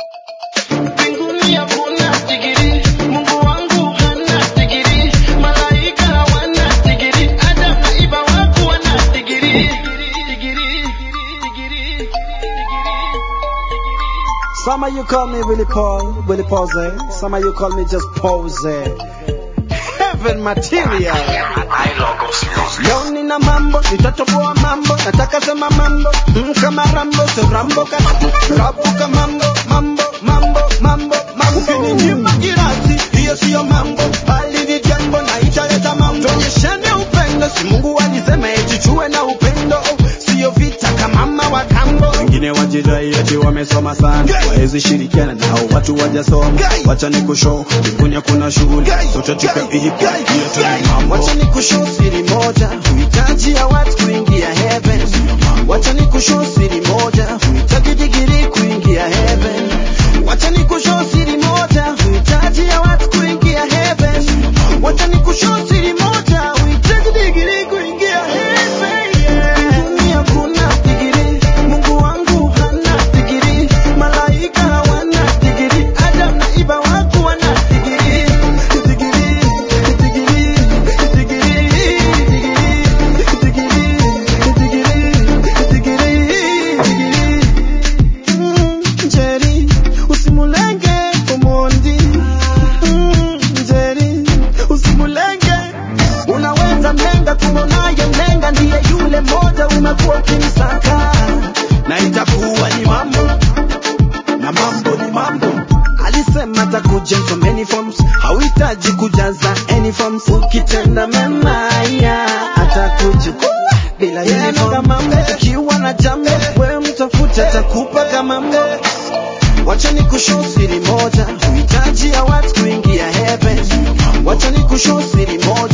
Mbinguni hakuna digiri, Mungu wangu hana digiri, malaika hawana digiri, Adam na Eva hawakuwa na digiri. Digiri, digiri, digiri. Some of you call me Willie Paul, Willie Pose. Some of you call me just Pose. Heaven material. Leo nina mambo, nitatoboa mambo, nataka sema mambo, mm, kama Rambo, so Rambo kati, rabuka mambo, mambo, mambo, mambo, mambo. Ukininyima girasi, hiyo siyo mambo, bali ni jambo na italeta mambo. Tuonyeshane upendo, si Mungu alisema eti tuwe na upendo, siyo vita kama mama wa kambo. Wengine wajidai eti wamesoma sana, waezi shirikiana nao watu wajasoma. Wacha nikushow, mbinguni hakuna shughuli, sote tupe ipo, hiyo tu ni mambo. Wacha nikushow siri moja, huhitaji ya watu kuingia heaven. Wacha nikushow siri moja, huhitaji digiri kuingia heaven. Wacha nikushow siri moja, huhitaji ya watu kuingia heaven. Wacha nikushow siri moja, huhitaji digiri kuingia heaven. Mbinguni hakuna digiri, Mungu wangu hana digiri, malaika hawana digiri, Adam na Eva hawakuwa na digiri. Digiri, digiri, digiri, Njeri, usimulenge Omondi. Mm, Njeri, usimulenge. Unaweza mlenga kumonaye mlenga ndiye yule moja umekuwa ukimsaka na itakuwa ni mambo na mambo ni mambo alisema atakuja in so many forms hauhitaji kujaza any forms ukitenda mema ya atakuja bila uniform ukiwa na jambo wewe mtafuta atakupa kama mambo wacha ni kushow siri moja huhitaji ya watu kuingia heaven wacha ni kushow siri moja